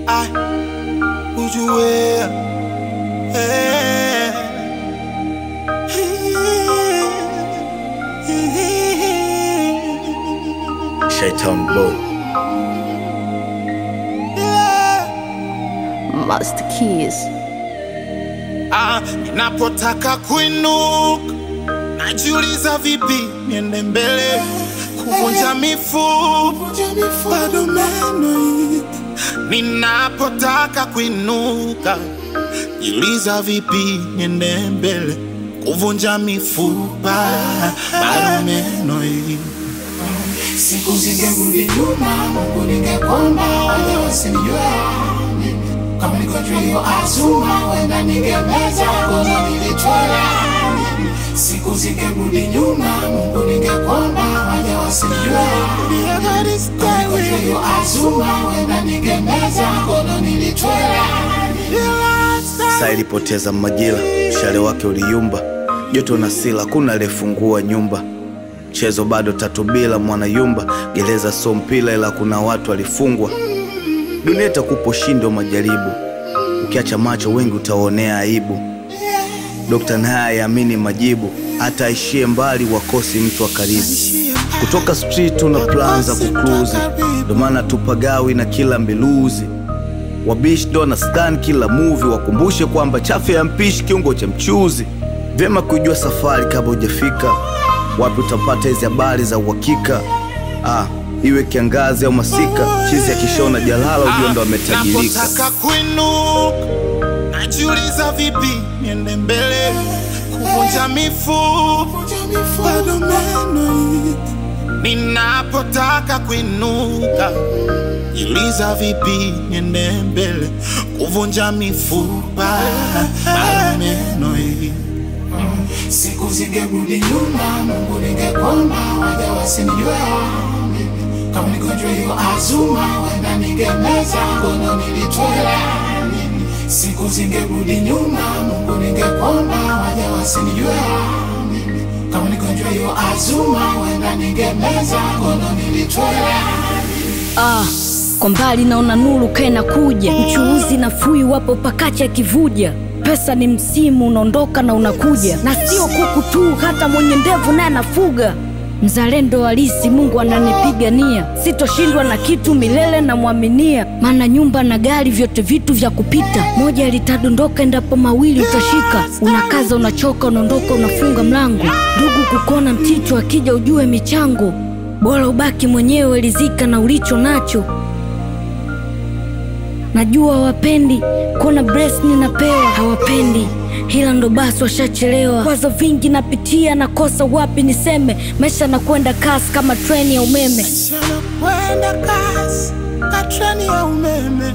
I ujue eh. Shaitan Boy. Master Keys. Ah, ninapotaka kuinuka najiuliza vipi niende mbele kuvunja mifupa bado meno iko. ninapotaka kuinuka jiuliza vipi niende mbele kuvunja mifupa bado meno iko. Siku zingerudi nyuma, Mungu ningekomba wale wasinijue kama niko juu hiyo azuma, wenda ningemeza kono nilitwala. Siku zingerudi nyuma, Mungu ningekomba wale wasinijue kama niko juu hiyo azuma, wenda ningemeza kono nilitwala. Saa ilipoteza majira, mshale wake uliyumba, joto na sila, kuna aliyefungua nyumba. Mchezo bado tatu bila mwanayumba, gereza so mpila, ila kuna watu walifungwa. Dunia itakupa ushindi wa majaribu, ukiacha macho wengi utaonea aibu. Dokta naye aamini majibu, hata aishie mbali wakosi mtu wa karibu. Kutoka street tuna plan za kukluzi, ndo maana tupagawi na kila mbiluzi Wabishi ndo na stan kila movie, wakumbushe kwamba chafu ya mpishi kiungo cha mchuzi. Vyema kujua safari kabla hujafika, wapi utapata hizi habari za uhakika. Ah, iwe kiangazi au masika, chizi akishona jalala ujue ndo ametajirika. Napotaka kuinuka najiuliza vipi niende mbele kuvunja mifupa bado meno iko. Ninapotaka kuinuka jiuliza vipi niende mbele kuvunja mifupa bado meno iko. Siku zingerudi nyuma, Mungu ningekomba waja wasinijue kama niko juu hiyo azuma, wenda ningemeza kono nilitwela. Siku zingerudi nyuma, Mungu ningekomba waja wasinijue kama niko juu hiyo azuma, wenda ningemeza kono nilitwela. Ah, kwa mbali naona nuru kaena kuja, mchuuzi na fui wapo pakacha kivuja. Pesa ni msimu unaondoka na unakuja, na sio kuku tu, hata mwenye ndevu naye anafuga. Mzalendo halisi, Mungu ananipigania, sitoshindwa na kitu milele, namwaminia. Maana nyumba na gari vyote vitu vya kupita, moja litadondoka endapo mawili utashika. Unakaza, unachoka, unaondoka, unafunga mlango. Ndugu kukona mticho, akija ujue michango bora ubaki mwenyewe, rizika na ulicho nacho. Najua wapendi kuna breast ninapewa, hawapendi hila ndo basi washachelewa. Kwazo vingi napitia, nakosa wapi niseme. Maisha nakwenda kasi kama treni ya umeme. kwenda kasi ka treni ya umeme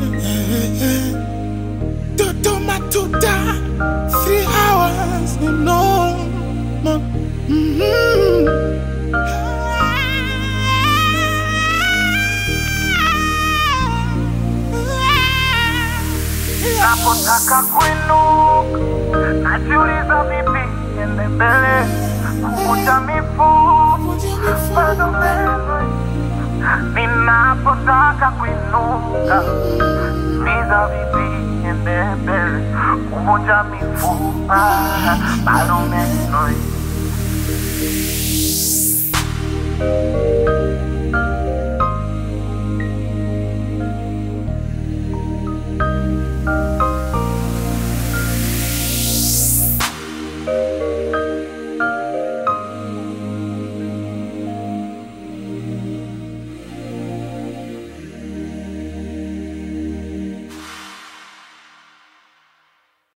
Dodoma tuta three hours no no Mhm. Napotaka kuinuka najiuliza vipi niende mbele kuvunja mifupa bado meno ninapotaka kuinuka niza vipi niende mbele kuvunja mifupa bado meno